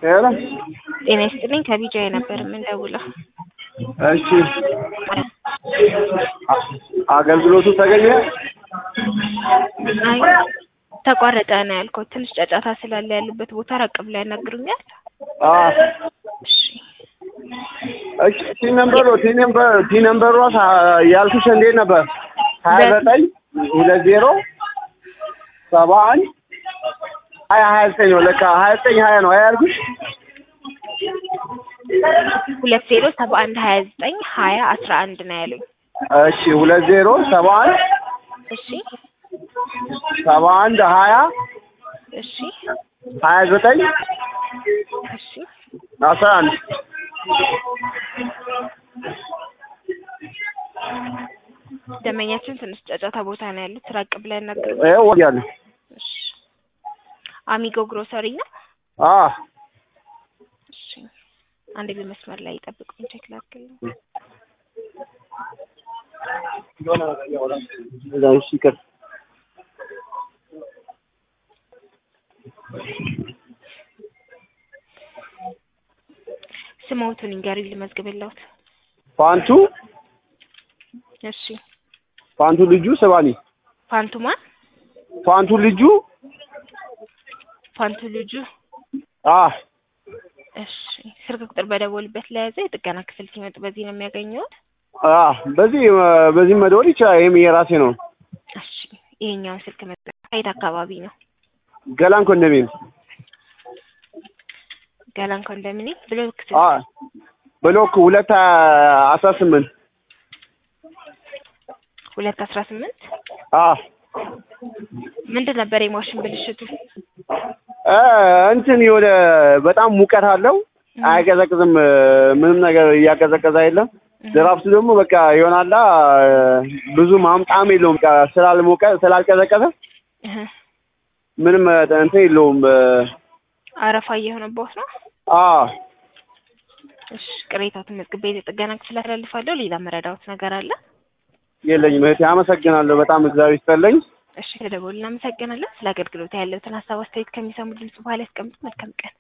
ሄሎ ጤና ይስጥልኝ ከቢጃይ ነበር የምንደውለው። እሺ አ- አገልግሎቱ ተገኘ? አይ ተቋረጠ ነው ያልኩት። ትንሽ ጫጫታ ስላለ ያሉበት ቦታ ራቅ ብላ ያናግሩኛል። አ እሺ እሺ ቲ ነምበሩ ቲ ነምበር ቲ ነምበሩ ያልኩሽ እንዴት ነበር? ሀያ ዘጠኝ ሁለት ዜሮ ሰባ አንድ ሀያ ሀያ ዘጠኝ ነው ለካ ሀያ ዘጠኝ ሀያ ነው ሀያ ያልኩሽ ሁለት ዜሮ ሰባ አንድ ሀያ ዘጠኝ ሀያ አስራ አንድ ነው ያሉኝ። እሺ ሁለት ዜሮ ሰባ አንድ እሺ ሰባ አንድ ሀያ እሺ ሀያ ዘጠኝ እሺ አስራ አንድ ደንበኛችን ትንሽ ጫጫታ ቦታ ነው ያሉት። ራቅ ብላ ያናግሩኝ። ይኸው ወዲያለሁ እሺ አሚጎ ግሮሰሪ ነው። አ እሺ አንድ በመስመር ላይ ይጠብቁኝ፣ ቼክ ላድርግልኝ። እሺ ይቅር ስሞቱን ይንገሩኝ ልመዝግብልዎት። ፋንቱ እሺ ፋንቱ ልጁ ስባኒ ፋንቱ ማን? ፋንቱ ልጁ ፋንቱ ልጁ። አ እሺ ስልክ ቁጥር በደወሉበት ለያዘ የጥገና ክፍል ሲመጡ በዚህ ነው የሚያገኘውት። አ በዚህ በዚህ መደወል ይችላል። ይሄም የራሴ ነው። እሺ ይሄኛውን ስልክ መጠ ከየት አካባቢ ነው? ገላን ኮንዶሚኒየም ገላን ኮንዶሚኒየም ብሎክ አ ብሎክ ሁለት አስራ ስምንት ሁለት አስራ ስምንት አ ምንድን ነበር የማሽን ብልሽቱ? እ እንትን የሆነ በጣም ሙቀት አለው። አይቀዘቅዝም። ምንም ነገር እያቀዘቀዘ አይደለም። ድራፍቱ ደግሞ በቃ ይሆናላ ብዙ ማምጣም የለውም። በቃ ስላልሞቀ ስላልቀዘቀዘ እህ ምንም እንትን የለውም። አረፋ እየሆነበት ነው። አ እሺ ቅሬታቱን መዝግቤ የጥገና ክፍል አስተላልፋለሁ። ሌላ መረዳዎት ነገር አለ? የለኝም እህቴ፣ አመሰግናለሁ በጣም እግዚአብሔር ይስጥልኝ። እሺ ተደውል። እናመሰግናለን። ስለ አገልግሎት ያለውትን ሀሳብ አስተያየት ከሚሰሙ ድምጽ በኋላ ያስቀምጡ። መልካም ቀን